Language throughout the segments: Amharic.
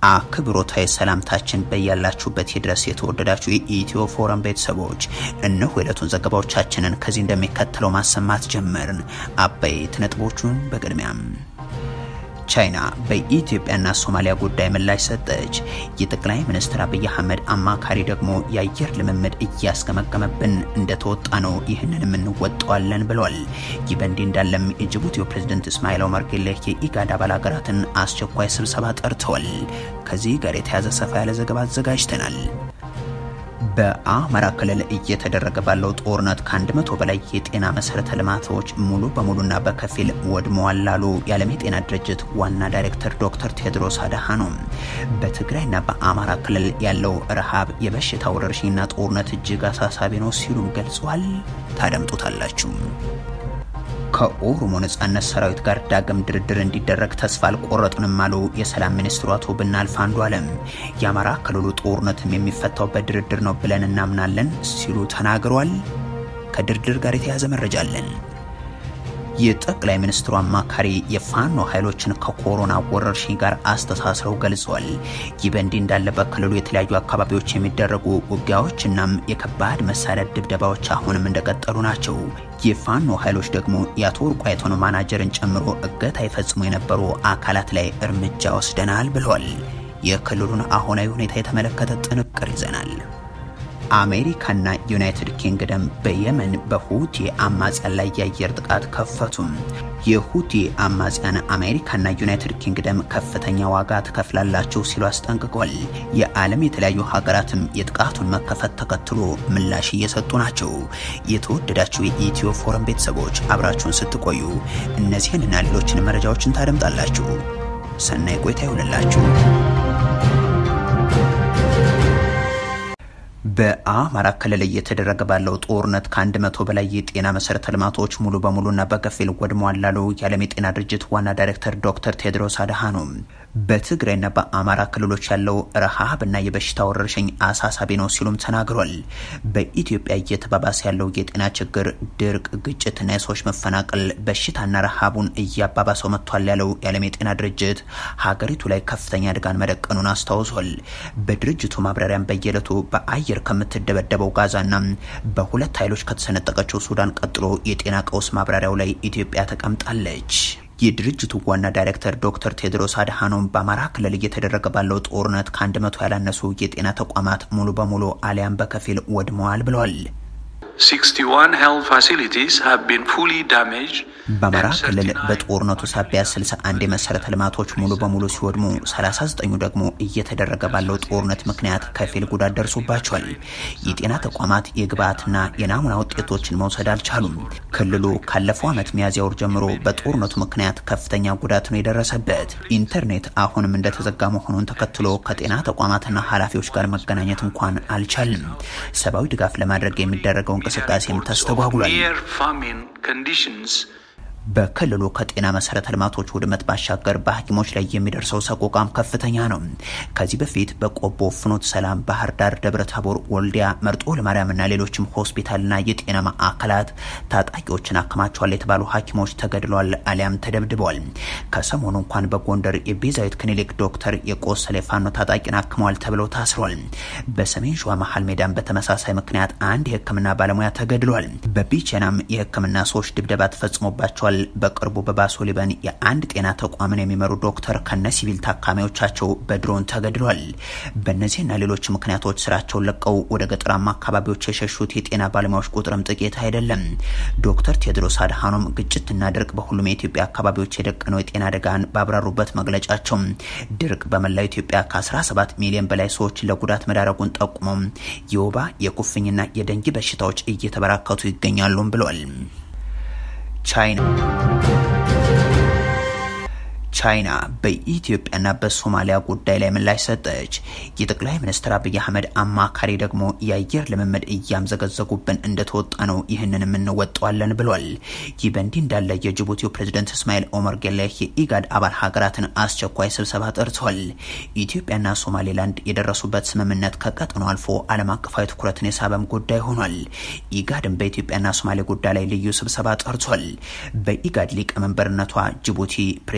አክብሮታዊ ሰላምታችን በያላችሁበት ይድረስ። የተወደዳችሁ የኢትዮ ፎረም ቤተሰቦች እነሆ የዕለቱን ዘገባዎቻችንን ከዚህ እንደሚከተለው ማሰማት ጀመርን። አበይት ነጥቦቹን በቅድሚያም ቻይና በኢትዮጵያና ሶማሊያ ጉዳይ ምላሽ ሰጠች። የጠቅላይ ሚኒስትር አብይ አህመድ አማካሪ ደግሞ የአየር ልምምድ እያስገመገመብን እንደተወጣ ነው፣ ይህንንም እንወጣዋለን ብሏል። ይህ በእንዲህ እንዳለም የጅቡቲው ፕሬዝደንት እስማኤል ኦመር ጌሌህ የኢጋድ አባል ሀገራትን አስቸኳይ ስብሰባ ጠርተዋል። ከዚህ ጋር የተያዘ ሰፋ ያለ ዘገባ አዘጋጅተናል። በአማራ ክልል እየተደረገ ባለው ጦርነት ከአንድ መቶ በላይ የጤና መሰረተ ልማቶች ሙሉ በሙሉና በከፊል ወድመዋል ላሉ የዓለም የጤና ድርጅት ዋና ዳይሬክተር ዶክተር ቴድሮስ አድሃኖም በትግራይና በአማራ ክልል ያለው ረሃብ፣ የበሽታ ወረርሽኝና ጦርነት እጅግ አሳሳቢ ነው ሲሉም ገልጿል። ታደምጡታላችሁ። ከኦሮሞ ነጻነት ሰራዊት ጋር ዳግም ድርድር እንዲደረግ ተስፋ አልቆረጥንም አሉ የሰላም ሚኒስትሩ አቶ ብናልፍ አንዱዓለም። የአማራ ክልሉ ጦርነትም የሚፈታው በድርድር ነው ብለን እናምናለን ሲሉ ተናግሯል። ከድርድር ጋር የተያዘ መረጃ አለን። የጠቅላይ ሚኒስትሩ አማካሪ የፋኖ ኃይሎችን ከኮሮና ወረርሽኝ ጋር አስተሳስረው ገልጿል። ይህ በእንዲህ እንዳለ በክልሉ የተለያዩ አካባቢዎች የሚደረጉ ውጊያዎችናም የከባድ መሳሪያ ድብደባዎች አሁንም እንደቀጠሉ ናቸው። የፋኖ ኃይሎች ደግሞ የአቶ ወርቁ አይቶን ማናጀርን ጨምሮ እገታ ይፈጽሙ የነበሩ አካላት ላይ እርምጃ ወስደናል ብለዋል። የክልሉን አሁናዊ ሁኔታ የተመለከተ ጥንቅር ይዘናል። አሜሪካና ዩናይትድ ኪንግደም በየመን በሁቲ አማጽያን ላይ የአየር ጥቃት ከፈቱም። የሁቲ አማጽያን አሜሪካና ዩናይትድ ኪንግደም ከፍተኛ ዋጋ ትከፍላላችሁ ሲሉ አስጠንቅቋል። የዓለም የተለያዩ ሀገራትም የጥቃቱን መከፈት ተከትሎ ምላሽ እየሰጡ ናቸው። የተወደዳችሁ የኢትዮ ፎረም ቤተሰቦች አብራችሁን ስትቆዩ እነዚህንና ሌሎችን መረጃዎችን ታደምጣላችሁ። ሰናይ ቆይታ ይሆንላችሁ። በአማራ ክልል እየተደረገ ባለው ጦርነት ከአንድ መቶ በላይ የጤና መሰረተ ልማቶች ሙሉ በሙሉና በከፊል ወድመዋል ላሉ የዓለም የጤና ድርጅት ዋና ዳይሬክተር ዶክተር ቴድሮስ አድሃኖም በትግራይና በአማራ ክልሎች ያለው ረሃብና የበሽታ ወረርሽኝ አሳሳቢ ነው ሲሉም ተናግሯል። በኢትዮጵያ እየተባባሰ ያለው የጤና ችግር፣ ድርቅ፣ ግጭትና የሰዎች መፈናቀል በሽታና ረሃቡን እያባባሰው መጥቷል ያለው የዓለም የጤና ድርጅት ሀገሪቱ ላይ ከፍተኛ አደጋን መደቀኑን አስታውሷል። በድርጅቱ ማብራሪያም በየዕለቱ በአየር ከምትደበደበው ጋዛና በሁለት ኃይሎች ከተሰነጠቀችው ሱዳን ቀጥሎ የጤና ቀውስ ማብራሪያው ላይ ኢትዮጵያ ተቀምጣለች። የድርጅቱ ዋና ዳይሬክተር ዶክተር ቴድሮስ አድሃኖም በአማራ ክልል እየተደረገ ባለው ጦርነት ከአንድ መቶ ያላነሱ የጤና ተቋማት ሙሉ በሙሉ አሊያም በከፊል ወድመዋል ብለዋል። በአማራ ክልል በጦርነቱ ሳቢያ 61 የመሰረተ ልማቶች ሙሉ በሙሉ ሲወድሙ 39ኙ ደግሞ እየተደረገ ባለው ጦርነት ምክንያት ከፊል ጉዳት ደርሶባቸዋል። የጤና ተቋማት የግብአትና የናሙና ውጤቶችን መውሰድ አልቻሉም። ክልሉ ካለፈው ዓመት ሚያዝያ ወር ጀምሮ በጦርነቱ ምክንያት ከፍተኛ ጉዳት ነው የደረሰበት። ኢንተርኔት አሁንም እንደተዘጋ መሆኑን ተከትሎ ከጤና ተቋማትና ኃላፊዎች ጋር መገናኘት እንኳን አልቻልም። ሰብአዊ ድጋፍ ለማድረግ የሚደረገው እንቅስቃሴም ተስተጓጉሏል። በክልሉ ከጤና መሰረተ ልማቶች ውድመት ባሻገር በሐኪሞች ላይ የሚደርሰው ሰቆቃም ከፍተኛ ነው። ከዚህ በፊት በቆቦ፣ ፍኖት ሰላም፣ ባህር ዳር፣ ደብረ ታቦር፣ ወልዲያ፣ መርጦ ለማርያምና ሌሎችም ሆስፒታልና የጤና ማዕከላት ታጣቂዎችን አክማቸዋል የተባሉ ሐኪሞች ተገድለዋል አሊያም ተደብድበዋል። ከሰሞኑ እንኳን በጎንደር የቤዛዊት ክሊኒክ ዶክተር የቆሰለ ፋኖ ታጣቂን አክመዋል ተብለው ታስረዋል። በሰሜን ሸዋ መሀል ሜዳም በተመሳሳይ ምክንያት አንድ የሕክምና ባለሙያ ተገድሏል። በቢቸናም የሕክምና ሰዎች ድብደባ ተፈጽሞባቸዋል። በቅርቡ በባሶ ሊበን የአንድ ጤና ተቋምን የሚመሩ ዶክተር ከነ ሲቪል ታካሚዎቻቸው በድሮን ተገድሏል። በእነዚህና ሌሎች ምክንያቶች ስራቸውን ለቀው ወደ ገጠራማ አካባቢዎች የሸሹት የጤና ባለሙያዎች ቁጥርም ጥቂት አይደለም። ዶክተር ቴድሮስ አድሃኖም ግጭትና ድርቅ በሁሉም የኢትዮጵያ አካባቢዎች የደቀነው የጤና አደጋን ባብራሩበት መግለጫቸው ድርቅ በመላው ኢትዮጵያ ከ17 ሚሊዮን በላይ ሰዎች ለጉዳት መዳረጉን ጠቁመው የወባ የኩፍኝና የደንጊ በሽታዎች እየተበራከቱ ይገኛሉም ብለዋል። ቻይና ቻይና በኢትዮጵያና በሶማሊያ ጉዳይ ላይ ምላሽ ሰጠች። የጠቅላይ ሚኒስትር አብይ አህመድ አማካሪ ደግሞ የአየር ልምምድ እያምዘገዘጉብን እንደተወጣ ነው፣ ይህንንም እንወጣዋለን ብሏል። ይህ በእንዲህ እንዳለ የጅቡቲው ፕሬዝደንት እስማኤል ኦመር ጌሌህ የኢጋድ አባል ሀገራትን አስቸኳይ ስብሰባ ጠርተዋል። ኢትዮጵያና ሶማሌላንድ የደረሱበት ስምምነት ከቀጠናው አልፎ ዓለም አቀፋዊ ትኩረትን የሳበም ጉዳይ ሆኗል። ኢጋድም በኢትዮጵያና ሶማሌ ጉዳይ ላይ ልዩ ስብሰባ ጠርቷል። በኢጋድ ሊቀመንበርነቷ ጅቡቲ ፕሬዝደንቷ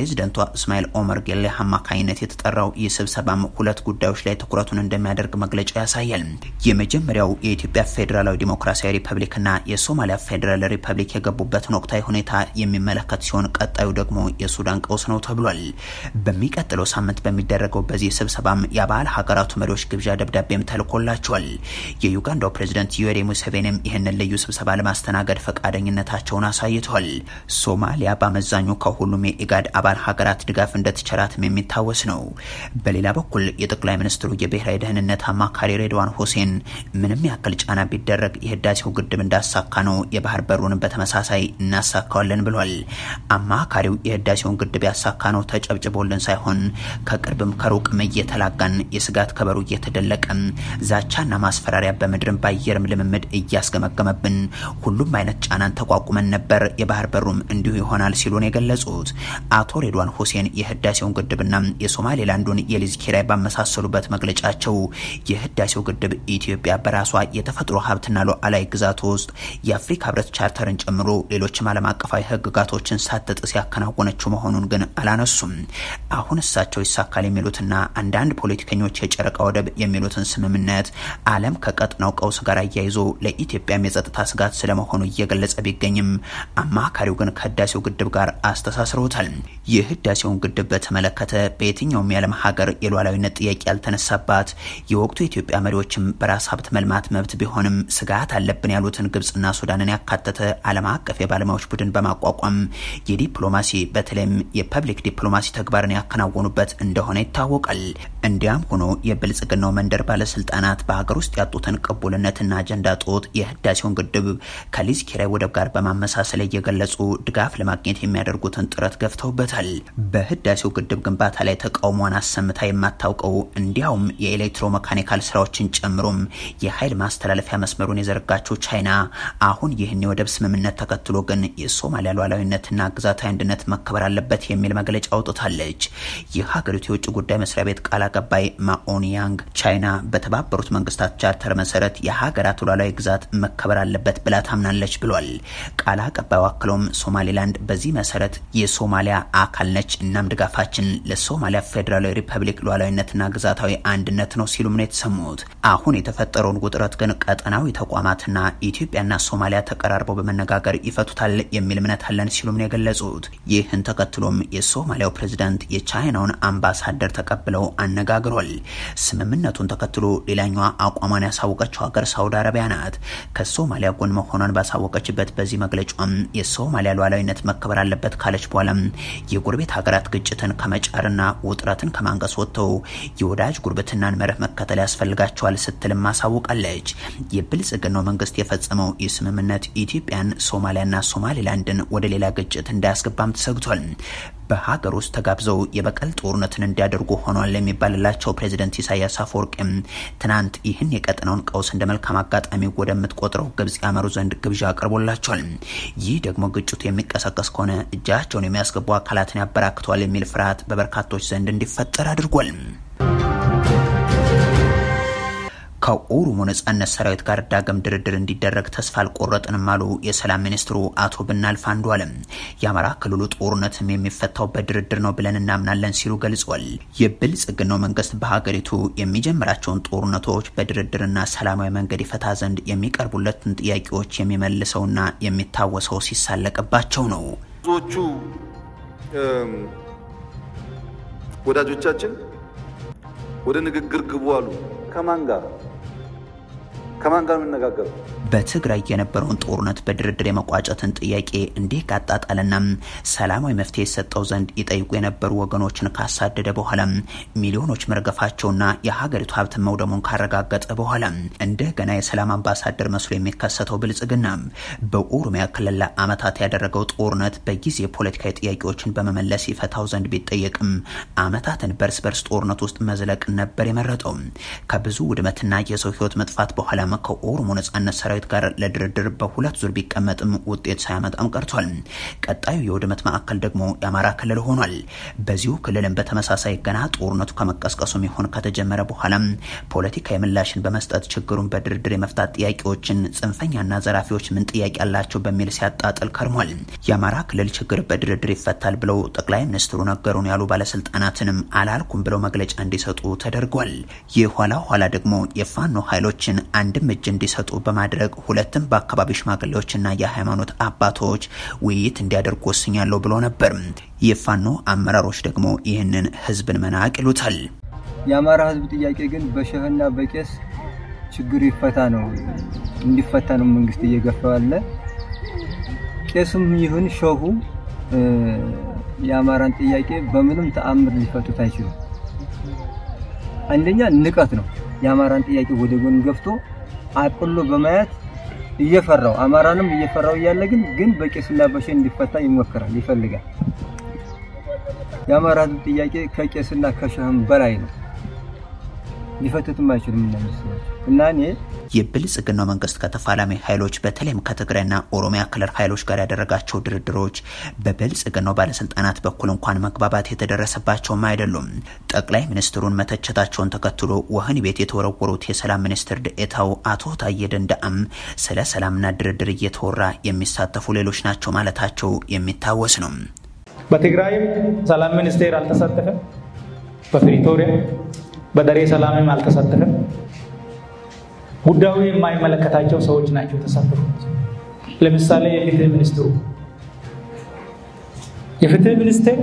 እስማኤል ኦመር ጌሌ አማካኝነት የተጠራው ይህ ስብሰባም ሁለት ጉዳዮች ላይ ትኩረቱን እንደሚያደርግ መግለጫ ያሳያል። የመጀመሪያው የኢትዮጵያ ፌዴራላዊ ዲሞክራሲያዊ ሪፐብሊክና የሶማሊያ ፌዴራል ሪፐብሊክ የገቡበትን ወቅታዊ ሁኔታ የሚመለከት ሲሆን ቀጣዩ ደግሞ የሱዳን ቀውስ ነው ተብሏል። በሚቀጥለው ሳምንት በሚደረገው በዚህ ስብሰባም የአባል ሀገራቱ መሪዎች ግብዣ ደብዳቤም ተልኮላቸዋል። የዩጋንዳው ፕሬዝደንት ዩዌሪ ሙሴቬኒም ይህንን ልዩ ስብሰባ ለማስተናገድ ፈቃደኝነታቸውን አሳይተዋል። ሶማሊያ በአመዛኙ ከሁሉም የኢጋድ አባል ሀገራት ድጋፍ እንደተቸራትም የሚታወስ ነው። በሌላ በኩል የጠቅላይ ሚኒስትሩ የብሔራዊ ደህንነት አማካሪ ሬድዋን ሁሴን ምንም ያክል ጫና ቢደረግ የህዳሴው ግድብ እንዳሳካ ነው፣ የባህር በሩንም በተመሳሳይ እናሳካዋለን ብሏል። አማካሪው የህዳሴውን ግድብ ያሳካ ነው ተጨብጭቦልን ሳይሆን ከቅርብም ከሩቅም እየተላጋን የስጋት ከበሩ እየተደለቀም ዛቻና ማስፈራሪያ በምድርም በአየርም ልምምድ እያስገመገመብን ሁሉም አይነት ጫናን ተቋቁመን ነበር፣ የባህር በሩም እንዲሁ ይሆናል ሲሉን የገለጹት አቶ ሬድዋን ሁሴን የህዳሴውን ግድብና የሶማሌላንዱን የሊዝ ኪራይ ባመሳሰሉበት መግለጫቸው የህዳሴው ግድብ ኢትዮጵያ በራሷ የተፈጥሮ ሀብትና ሉዓላዊ ግዛት ውስጥ የአፍሪካ ህብረት ቻርተርን ጨምሮ ሌሎችም ዓለም አቀፋዊ ህግጋቶችን ሳትጥስ ያከናወነችው መሆኑን ግን አላነሱም። አሁን እሳቸው ይሳካል የሚሉትና አንዳንድ ፖለቲከኞች የጨረቃ ወደብ የሚሉትን ስምምነት ዓለም ከቀጥናው ቀውስ ጋር አያይዞ ለኢትዮጵያም የጸጥታ ስጋት ስለመሆኑ እየገለጸ ቢገኝም አማካሪው ግን ከህዳሴው ግድብ ጋር አስተሳስረውታል። የህዳሴውን ግድብ በተመለከተ በየትኛውም የዓለም ሀገር የሉዓላዊነት ጥያቄ ያልተነሳባት የወቅቱ የኢትዮጵያ መሪዎችም በራስ ሀብት መልማት መብት ቢሆንም ስጋት አለብን ያሉትን ግብጽና ሱዳንን ያካተተ ዓለም አቀፍ የባለሙያዎች ቡድን በማቋቋም የዲፕሎማሲ በተለይም የፐብሊክ ዲፕሎማሲ ተግባርን ያከናወኑበት እንደሆነ ይታወቃል። እንዲያም ሆኖ የብልጽግናው መንደር ባለስልጣናት በሀገር ውስጥ ያጡትን ቅቡልነትና አጀንዳ ጦት የህዳሴውን ግድብ ከሊዝ ኪራይ ወደብ ጋር በማመሳሰል እየገለጹ ድጋፍ ለማግኘት የሚያደርጉትን ጥረት ገፍተውበታል። በህዳሴው ግድብ ግንባታ ላይ ተቃውሟን አሰምታ የማታውቀው እንዲያውም የኤሌክትሮ መካኒካል ስራዎችን ጨምሮም የኃይል ማስተላለፊያ መስመሩን የዘረጋችው ቻይና አሁን ይህን የወደብ ስምምነት ተከትሎ ግን የሶማሊያ ሉዓላዊነትና ግዛታዊ አንድነት መከበር አለበት የሚል መግለጫ አውጥታለች። የሀገሪቱ የውጭ ጉዳይ መስሪያ ቤት ቃል አቀባይ ማኦኒያንግ ቻይና በተባበሩት መንግስታት ቻርተር መሰረት የሀገራት ሉዓላዊ ግዛት መከበር አለበት ብላ ታምናለች ብሏል። ቃል አቀባዩ አክለውም ሶማሌላንድ በዚህ መሰረት የሶማሊያ አካል ነች፣ እናም ድጋፋችን ለሶማሊያ ፌዴራላዊ ሪፐብሊክ ሉዓላዊነትና ግዛታዊ አንድነት ነው ሲሉም ነው የተሰሙት። አሁን የተፈጠረውን ውጥረት ግን ቀጠናዊ ተቋማትና ኢትዮጵያና ሶማሊያ ተቀራርበው በመነጋገር ይፈቱታል የሚል እምነት አለን ሲሉም ነው የገለጹት። ይህን ተከትሎም የሶማሊያው ፕሬዝዳንት የቻይናውን አምባሳደር ተቀብለው አነጋግሯል። ስምምነቱን ተከትሎ ሌላኛዋ አቋሟን ያሳወቀችው ሀገር ሳውዲ አረቢያ ናት። ከሶማሊያ ጎን መሆኗን ባሳወቀችበት በዚህ መግለጫም የሶማሊያ ሉዓላዊነት መከበር አለበት ካለች በኋላም የጎረቤት ሀገራት ግጭትን ከመጫርና ውጥረትን ከማንቀስ ወጥተው የወዳጅ ጉርብትናን መርህ መከተል ያስፈልጋቸዋል ስትልም ማሳውቃለች። የብልጽግናው መንግስት የፈጸመው ይህ ስምምነት ኢትዮጵያን፣ ሶማሊያና ሶማሌላንድን ወደ ሌላ ግጭት እንዳያስገባም ተሰግቷል። በሀገር ውስጥ ተጋብዘው የበቀል ጦርነትን እንዲያደርጉ ሆኗል የሚባልላቸው ፕሬዚደንት ኢሳያስ አፈወርቂም ትናንት ይህን የቀጠናውን ቀውስ እንደ መልካም አጋጣሚ ወደምትቆጥረው ግብጽ ያመሩ ዘንድ ግብዣ አቅርቦላቸዋል። ይህ ደግሞ ግጭቱ የሚቀሰቀስ ከሆነ እጃቸውን የሚያስገቡ አካላትን ያበራክተዋል የሚል ፍርሃት በበርካቶች ዘንድ እንዲፈጠር አድርጓል። ከኦሮሞ ነጻነት ሰራዊት ጋር ዳግም ድርድር እንዲደረግ ተስፋ አልቆረጥንም አሉ የሰላም ሚኒስትሩ አቶ ብናልፍ አንዱዓለም። የአማራ ክልሉ ጦርነትም የሚፈታው በድርድር ነው ብለን እናምናለን ሲሉ ገልጿል። የብልጽግናው መንግስት በሀገሪቱ የሚጀምራቸውን ጦርነቶች በድርድርና ሰላማዊ መንገድ ይፈታ ዘንድ የሚቀርቡለትን ጥያቄዎች የሚመልሰውና የሚታወሰው ሲሳለቅባቸው ነው። ብዙዎቹ ወዳጆቻችን ወደ ንግግር ግቡ አሉ። ከማን ጋር ከማን ጋር የምነጋገረው? በትግራይ የነበረውን ጦርነት በድርድር የመቋጨትን ጥያቄ እንዲህ ካጣጣልና ሰላማዊ መፍትሄ የሰጠው ዘንድ ይጠይቁ የነበሩ ወገኖችን ካሳደደ በኋላ ሚሊዮኖች መርገፋቸውና የሀገሪቱ ሀብት መውደሙን ካረጋገጠ በኋላ እንደገና የሰላም አምባሳደር መስሎ የሚከሰተው ብልጽግና በኦሮሚያ ክልል ለዓመታት ያደረገው ጦርነት በጊዜ ፖለቲካዊ ጥያቄዎችን በመመለስ ይፈታው ዘንድ ቢጠየቅም ዓመታትን በርስ በርስ ጦርነት ውስጥ መዝለቅ ነበር የመረጠው። ከብዙ ውድመትና የሰው ህይወት መጥፋት በኋላ በኋላም ከኦሮሞ ነጻነት ሰራዊት ጋር ለድርድር በሁለት ዙር ቢቀመጥም ውጤት ሳያመጣም ቀርቷል። ቀጣዩ የውድመት ማዕከል ደግሞ የአማራ ክልል ሆኗል። በዚሁ ክልልም በተመሳሳይ ገና ጦርነቱ ከመቀስቀሱም ይሁን ከተጀመረ በኋላም ፖለቲካዊ ምላሽን በመስጠት ችግሩን በድርድር የመፍታት ጥያቄዎችን ጽንፈኛና ዘራፊዎች ምን ጥያቄ አላቸው በሚል ሲያጣጥል ከርሟል። የአማራ ክልል ችግር በድርድር ይፈታል ብለው ጠቅላይ ሚኒስትሩ ነገሩን ያሉ ባለስልጣናትንም አላልኩም ብለው መግለጫ እንዲሰጡ ተደርጓል። የኋላ ኋላ ደግሞ የፋኖ ኃይሎችን አንድም እጅ እንዲሰጡ በማድረግ ሁለትም በአካባቢ ሽማግሌዎችና የሃይማኖት አባቶች ውይይት እንዲያደርጉ ወስኛለሁ ብሎ ነበር። የፋኖ አመራሮች ደግሞ ይህንን ህዝብን መናቅ ይሉታል። የአማራ ህዝብ ጥያቄ ግን በሸህና በቄስ ችግሩ ይፈታ ነው እንዲፈታ ነው መንግስት እየገፋ ያለ። ቄሱም ይሁን ሸሁ የአማራን ጥያቄ በምንም ተአምር ሊፈቱት አይችሉም። አንደኛ ንቀት ነው። የአማራን ጥያቄ ወደ ጎን ገፍቶ አቅሎ በማየት እየፈራው አማራንም እየፈራው እያለ ግን ግን በቄስና በሸህ እንዲፈታ ይሞክራል ይፈልጋል። የአማራ ህዝብ ጥያቄ ከቄስና ከሸህም በላይ ነው። ሊፈቱትም አይችሉም እነዚህ ሰዎች እና እኔ የብልጽግናው መንግስት ከተፋላሚ ኃይሎች በተለይም ከትግራይና ኦሮሚያ ክልል ኃይሎች ጋር ያደረጋቸው ድርድሮች በብልጽግናው ባለስልጣናት በኩል እንኳን መግባባት የተደረሰባቸውም አይደሉም። ጠቅላይ ሚኒስትሩን መተቸታቸውን ተከትሎ ወህኒ ቤት የተወረወሩት የሰላም ሚኒስትር ደኤታው አቶ ታዬ ደንደአም ስለ ሰላምና ድርድር እየተወራ የሚሳተፉ ሌሎች ናቸው ማለታቸው የሚታወስ ነው። በትግራይም ሰላም ሚኒስቴር አልተሳተፈም። በፕሪቶሪያ በደሬ ሰላምም አልተሳተፈም። ጉዳዩ የማይመለከታቸው ሰዎች ናቸው የተሳተፉት። ለምሳሌ የፍትህ ሚኒስትሩ የፍትህ ሚኒስቴር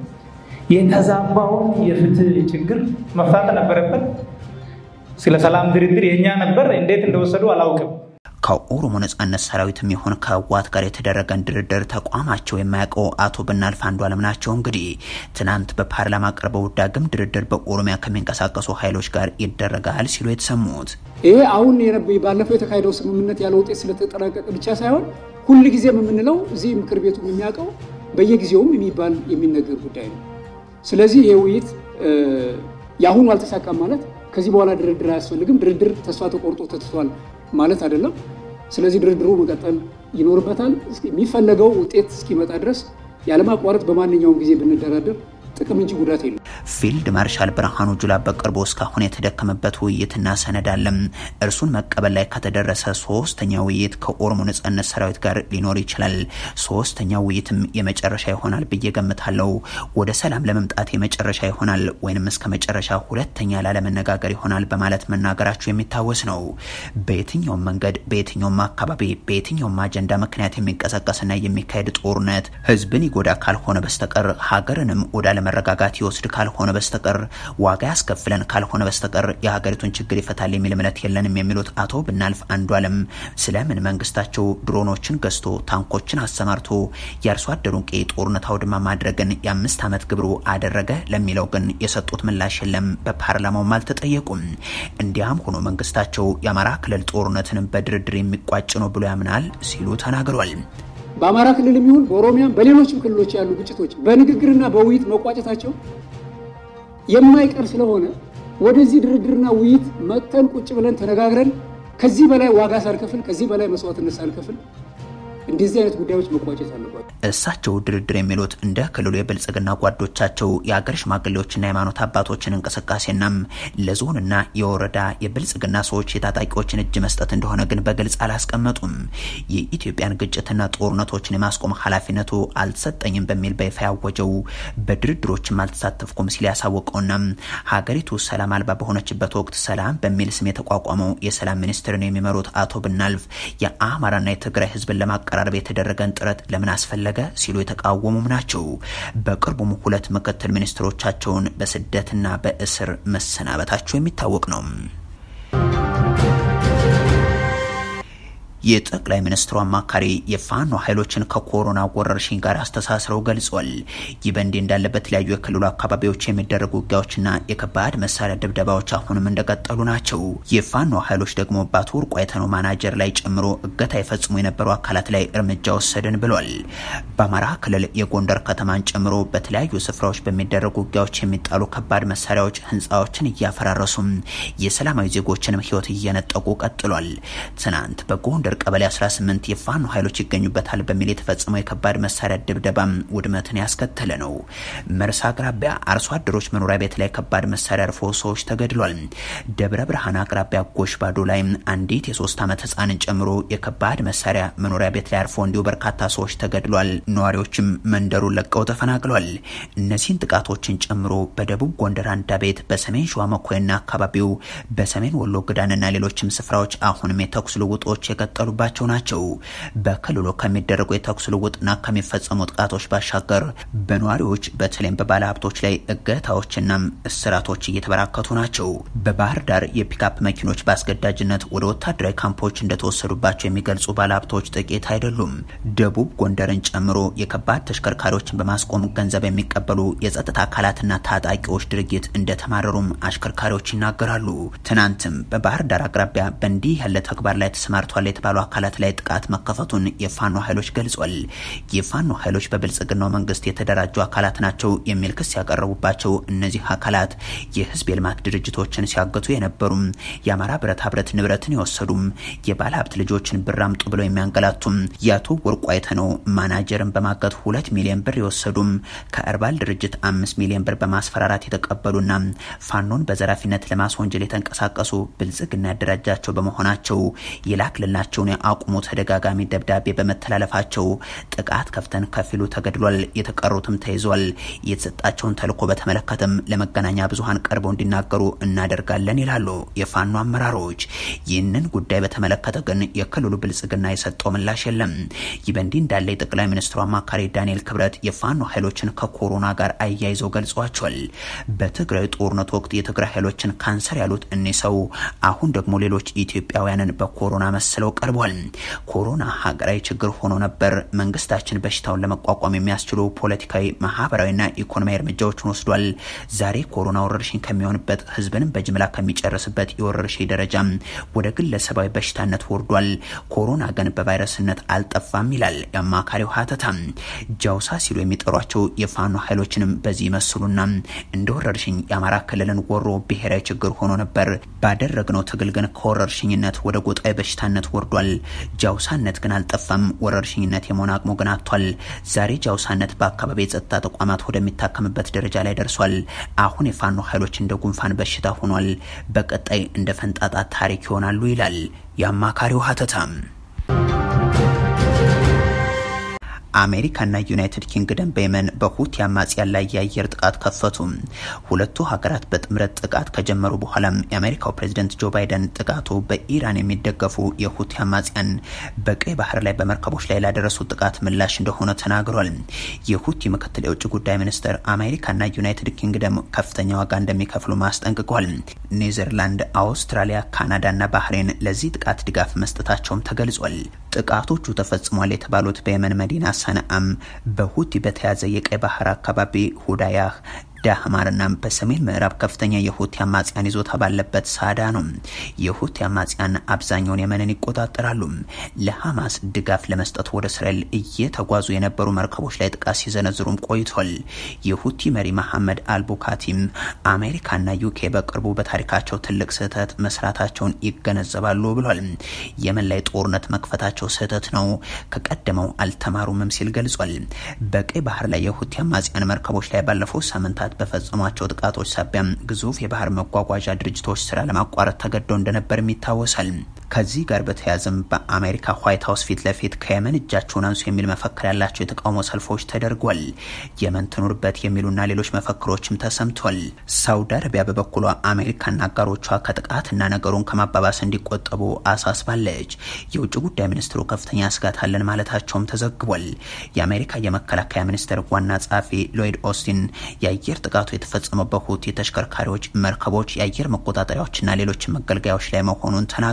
የተዛባውን የፍትህ ችግር መፍታት ነበረበት። ስለ ሰላም ድርድር የእኛ ነበር፣ እንዴት እንደወሰዱ አላውቅም። ከኦሮሞ ነጻነት ሰራዊትም ይሁን ከህወሓት ጋር የተደረገን ድርድር ተቋማቸው የማያውቀው አቶ ብናልፍ አንዱዓለም ናቸው። እንግዲህ ትናንት በፓርላማ ቀርበው ዳግም ድርድር በኦሮሚያ ከሚንቀሳቀሱ ኃይሎች ጋር ይደረጋል ሲሉ የተሰሙት ይሄ አሁን ባለፈው የተካሄደው ስምምነት ያለ ውጤት ስለተጠናቀቀ ብቻ ሳይሆን ሁል ጊዜም የምንለው እዚህ ምክር ቤቱ የሚያውቀው በየጊዜውም የሚባል የሚነገር ጉዳይ ነው። ስለዚህ ይሄ ውይይት የአሁኑ አልተሳካም ማለት ከዚህ በኋላ ድርድር አያስፈልግም፣ ድርድር ተስፋ ተቆርጦ ተትቷል ማለት አይደለም። ስለዚህ ድርድሩ መቀጠል ይኖርበታል። የሚፈለገው ውጤት እስኪመጣ ድረስ ያለማቋረጥ በማንኛውም ጊዜ ብንደራደር ጥቅም እንጂ ጉዳት የለም። ፊልድ ማርሻል ብርሃኑ ጁላ በቅርቡ እስካሁን የተደከመበት ውይይትና ሰነድ አለም። እርሱን መቀበል ላይ ከተደረሰ ሶስተኛ ውይይት ከኦሮሞ ነጻነት ሰራዊት ጋር ሊኖር ይችላል። ሶስተኛ ውይይትም የመጨረሻ ይሆናል ብዬ ገምታለው። ወደ ሰላም ለመምጣት የመጨረሻ ይሆናል ወይንም እስከ መጨረሻ ሁለተኛ ላለመነጋገር ይሆናል በማለት መናገራቸው የሚታወስ ነው። በየትኛውም መንገድ፣ በየትኛውም አካባቢ፣ በየትኛውም አጀንዳ ምክንያት የሚንቀሳቀስና የሚካሄድ ጦርነት ህዝብን ይጎዳ ካልሆነ በስተቀር ሀገርንም ወደ መረጋጋት ይወስድ ካልሆነ በስተቀር ዋጋ ያስከፍለን ካልሆነ በስተቀር የሀገሪቱን ችግር ይፈታል የሚል እምነት የለንም የሚሉት አቶ ብናልፍ አንዱዓለም ስለምን መንግስታቸው ድሮኖችን ገዝቶ ታንኮችን አሰማርቶ የአርሶ አደሩን ቀይ ጦርነት አውድማ ማድረግን የአምስት ዓመት ግብሩ አደረገ ለሚለው ግን የሰጡት ምላሽ የለም። በፓርላማውም አልተጠየቁም። እንዲያም ሆኖ መንግስታቸው የአማራ ክልል ጦርነትንም በድርድር የሚቋጭ ነው ብሎ ያምናል ሲሉ ተናግሯል። በአማራ ክልል የሚሆን በኦሮሚያም በሌሎችም ክልሎች ያሉ ግጭቶች በንግግርና በውይይት መቋጨታቸው የማይቀር ስለሆነ ወደዚህ ድርድርና ውይይት መጥተን ቁጭ ብለን ተነጋግረን ከዚህ በላይ ዋጋ ሳልከፍል ከዚህ በላይ መስዋዕትነት ሳልከፍል እንደዚህ አይነት ጉዳዮች መቋጨት አለባቸው። እሳቸው ድርድር የሚሉት እንደ ክልሉ የብልጽግና ጓዶቻቸው የአገር ሽማግሌዎችና የሃይማኖት አባቶችን እንቅስቃሴናም ለዞንና የወረዳ የብልጽግና ሰዎች የታጣቂዎችን እጅ መስጠት እንደሆነ ግን በግልጽ አላስቀመጡም። የኢትዮጵያን ግጭትና ጦርነቶችን የማስቆም ኃላፊነቱ አልተሰጠኝም በሚል በይፋ ያወጀው በድርድሮችም አልተሳተፍኩም ሲል ያሳወቀውና ሀገሪቱ ሰላም አልባ በሆነችበት ወቅት ሰላም በሚል ስም የተቋቋመው የሰላም ሚኒስትርን የሚመሩት አቶ ብናልፍ የአማራና የትግራይ ህዝብን ለማቀራረብ የተደረገን ጥረት ለምን አስፈለገ ሲሉ የተቃወሙም ናቸው። በቅርቡም ሁለት ምክትል ሚኒስትሮቻቸውን በስደትና በእስር መሰናበታቸው የሚታወቅ ነው። የጠቅላይ ሚኒስትሩ አማካሪ የፋኖ ኃይሎችን ከኮሮና ወረርሽኝ ጋር አስተሳስረው ገልጿል። ይህ በእንዲህ እንዳለ በተለያዩ የክልሉ አካባቢዎች የሚደረጉ ውጊያዎችና የከባድ መሳሪያ ድብደባዎች አሁንም እንደቀጠሉ ናቸው። የፋኖ ኃይሎች ደግሞ በአቶ ወርቁ አይተነው ማናጀር ላይ ጨምሮ እገታ የፈጽሙ የነበሩ አካላት ላይ እርምጃ ወሰድን ብሏል። በአማራ ክልል የጎንደር ከተማን ጨምሮ በተለያዩ ስፍራዎች በሚደረጉ ውጊያዎች የሚጣሉ ከባድ መሳሪያዎች ህንፃዎችን እያፈራረሱም የሰላማዊ ዜጎችንም ህይወት እየነጠቁ ቀጥሏል። ትናንት በጎንደር ቀበሌ 18 የፋኖ ኃይሎች ይገኙበታል በሚል የተፈጸመው የከባድ መሳሪያ ድብደባም ውድመትን ያስከተለ ነው። መርሳ አቅራቢያ አርሶ አደሮች መኖሪያ ቤት ላይ ከባድ መሳሪያ አርፎ ሰዎች ተገድሏል። ደብረ ብርሃን አቅራቢያ ጎሽ ባዶ ላይ አንዲት የሶስት ዓመት ህፃንን ጨምሮ የከባድ መሳሪያ መኖሪያ ቤት ላይ አርፎ እንዲሁ በርካታ ሰዎች ተገድሏል። ነዋሪዎችም መንደሩን ለቀው ተፈናቅሏል። እነዚህን ጥቃቶችን ጨምሮ በደቡብ ጎንደር አንዳ ቤት፣ በሰሜን ሸዋ መኮይና አካባቢው፣ በሰሜን ወሎ ግዳንና ሌሎችም ስፍራዎች አሁንም የተኩስ ልውጦች የቀጠሉባቸው ናቸው። በክልሉ ከሚደረጉ የተኩስ ልውጥና ከሚፈጸሙ ጥቃቶች ባሻገር በነዋሪዎች በተለይም በባለ ሀብቶች ላይ እገታዎችና እስራቶች እየተበራከቱ ናቸው። በባህር ዳር የፒካፕ መኪኖች በአስገዳጅነት ወደ ወታደራዊ ካምፖች እንደተወሰዱባቸው የሚገልጹ ባለሀብቶች ጥቂት አይደሉም። ደቡብ ጎንደርን ጨምሮ የከባድ ተሽከርካሪዎችን በማስቆም ገንዘብ የሚቀበሉ የጸጥታ አካላትና ታጣቂዎች ድርጊት እንደተማረሩም አሽከርካሪዎች ይናገራሉ። ትናንትም በባህር ዳር አቅራቢያ በእንዲህ ያለ ተግባር ላይ ተሰማርቷል የተባሉ አካላት ላይ ጥቃት መከፈቱን የፋኖ ኃይሎች ገልጿል። የፋኖ ኃይሎች በብልጽግናው መንግስት የተደራጁ አካላት ናቸው የሚል ክስ ያቀረቡባቸው እነዚህ አካላት የህዝብ የልማት ድርጅቶችን ሲያገቱ የነበሩም፣ የአማራ ብረታ ብረት ንብረትን የወሰዱም፣ የባለ ሀብት ልጆችን ብር አምጡ ብለው የሚያንገላቱም፣ የአቶ ወርቁ አይተነው ማናጀርን በማገት ሁለት ሚሊዮን ብር የወሰዱም፣ ከእርባል ድርጅት አምስት ሚሊዮን ብር በማስፈራራት የተቀበሉና ፋኖን በዘራፊነት ለማስወንጀል የተንቀሳቀሱ ብልጽግና ያደራጃቸው በመሆናቸው የላክልላቸውን የአቁሙ ተደጋጋሚ ደብዳቤ በመተላለፋቸው ጥቃት ከፍተን ከፊሉ ተገድሏል፣ የተቀሩትም ተይዟል። የተሰጣቸውን ተልዕኮ በተመለከተም ለመገናኛ ብዙኃን ቀርበው እንዲናገሩ እናደርጋለን ይላሉ የፋኖ አመራሮች። ይህንን ጉዳይ በተመለከተ ግን የክልሉ ብልጽግና የሰጠው ምላሽ የለም። ይህ በእንዲህ እንዳለ የጠቅላይ ሚኒስትሩ አማካሪ ዳንኤል ክብረት የፋኖ ኃይሎችን ከኮሮና ጋር አያይዘው ገልጿቸዋል። በትግራይ ጦርነት ወቅት የትግራይ ኃይሎችን ካንሰር ያሉት እኒህ ሰው አሁን ደግሞ ሌሎች ኢትዮጵያውያንን በኮሮና መስለው ቀርቧል። ኮሮና ሀገራዊ ችግር ሆኖ ነበር። መንግስታችን በሽታውን ለመቋቋም የሚያስችሉ ፖለቲካዊ፣ ማህበራዊና ኢኮኖሚያዊ እርምጃዎችን ወስዷል። ዛሬ ኮሮና ወረርሽኝ ከሚሆንበት ህዝብንም በጅምላ ከሚጨርስበት የወረርሽኝ ደረጃ ወደ ግለሰባዊ በሽታነት ወርዷል። ኮሮና ግን በቫይረስነት አልጠፋም ይላል የአማካሪው ሀተታ። ጃውሳ ሲሉ የሚጠሯቸው የፋኖ ኃይሎችንም በዚህ ይመስሉና እንደ ወረርሽኝ የአማራ ክልልን ወሮ ብሔራዊ ችግር ሆኖ ነበር። ባደረግነው ትግል ግን ከወረርሽኝነት ወደ ጎጣዊ በሽታነት ወርዷል። ጃውሳነት ግን አልጠፋም። ወረርሽኝነት የመሆን አቅሙ ግን አጥቷል። ዛሬ ጃውሳነት በአካባቢ የጸጥታ ተቋማት ወደሚታከምበት ደረጃ ላይ ደርሷል። አሁን የፋኖ ኃይሎች እንደ ጉንፋን በሽታ ሆኗል። በቀጣይ እንደ ፈንጣጣ ታሪክ ይሆናሉ ይላል የአማካሪው ሀተታም። አሜሪካና ዩናይትድ ኪንግደም በየመን በሁቲ አማጽያን ላይ የአየር ጥቃት ከፈቱ። ሁለቱ ሀገራት በጥምረት ጥቃት ከጀመሩ በኋላም የአሜሪካው ፕሬዚደንት ጆ ባይደን ጥቃቱ በኢራን የሚደገፉ የሁቲ አማጽያን በቀይ ባህር ላይ በመርከቦች ላይ ላደረሱት ጥቃት ምላሽ እንደሆነ ተናግሯል። የሁቲ ምክትል የውጭ ጉዳይ ሚኒስትር አሜሪካና ዩናይትድ ኪንግደም ከፍተኛ ዋጋ እንደሚከፍሉ ማስጠንቅቋል። ኔዘርላንድ፣ አውስትራሊያ፣ ካናዳና ባህሬን ለዚህ ጥቃት ድጋፍ መስጠታቸውም ተገልጿል። ጥቃቶቹ ተፈጽሟል የተባሉት በየመን መዲና ሰነአም በሁቲ በተያዘ የቀይ ባህር አካባቢ ሁዳያህ ዳህማርና በሰሜን ምዕራብ ከፍተኛ የሁቲ አማጽያን ይዞታ ባለበት ሳዳ ነው። የሁቲ አማጽያን አብዛኛውን የመንን ይቆጣጠራሉ። ለሐማስ ድጋፍ ለመስጠት ወደ እስራኤል እየተጓዙ የነበሩ መርከቦች ላይ ጥቃት ሲዘነዝሩም ቆይቷል። የሁቲ መሪ መሐመድ አልቡካቲም አሜሪካና ዩኬ በቅርቡ በታሪካቸው ትልቅ ስህተት መስራታቸውን ይገነዘባሉ ብሏል። የመን ላይ ጦርነት መክፈታቸው ስህተት ነው፣ ከቀደመው አልተማሩምም ሲል ገልጿል። በቀይ ባህር ላይ የሁቲ አማጽያን መርከቦች ላይ ባለፈው ሳምንታት በፈጸሟቸው ጥቃቶች ሳቢያም ግዙፍ የባህር መጓጓዣ ድርጅቶች ስራ ለማቋረጥ ተገደው እንደነበርም ይታወሳል። ከዚህ ጋር በተያያዘም በአሜሪካ ዋይት ሀውስ ፊት ለፊት ከየመን እጃቸውን አንሱ የሚል መፈክር ያላቸው የተቃውሞ ሰልፎች ተደርጓል። የመን ትኑርበት የሚሉና ሌሎች መፈክሮችም ተሰምቷል። ሳውዲ አረቢያ በበኩሏ አሜሪካና አጋሮቿ ከጥቃትና ነገሩን ከማባባስ እንዲቆጠቡ አሳስባለች። የውጭ ጉዳይ ሚኒስትሩ ከፍተኛ ስጋት አለን ማለታቸውም ተዘግቧል። የአሜሪካ የመከላከያ ሚኒስቴር ዋና ጸሐፊ ሎይድ ኦስቲን የአየር ጥቃቱ የተፈጸመው በሁቲ ተሽከርካሪዎች፣ መርከቦች፣ የአየር መቆጣጠሪያዎችና ሌሎች መገልገያዎች ላይ መሆኑን ተናግሯል።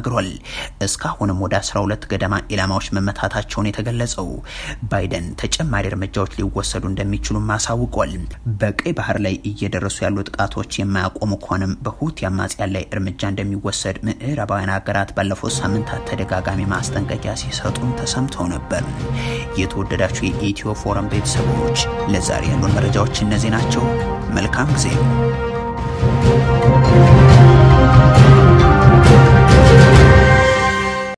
እስካሁንም ወደ 12 ገደማ ኢላማዎች መመታታቸውን የተገለጸው ባይደን ተጨማሪ እርምጃዎች ሊወሰዱ እንደሚችሉም አሳውቋል። በቀይ ባህር ላይ እየደረሱ ያሉ ጥቃቶች የማያቆሙ ከሆነም በሁቲ አማጽያን ላይ እርምጃ እንደሚወሰድ ምዕራባውያን ሀገራት ባለፉት ሳምንታት ተደጋጋሚ ማስጠንቀቂያ ሲሰጡም ተሰምተው ነበር። የተወደዳችሁ የኢትዮ ፎረም ቤተሰቦች ለዛሬ ያሉን መረጃዎች እነዚህ ናቸው። መልካም ጊዜ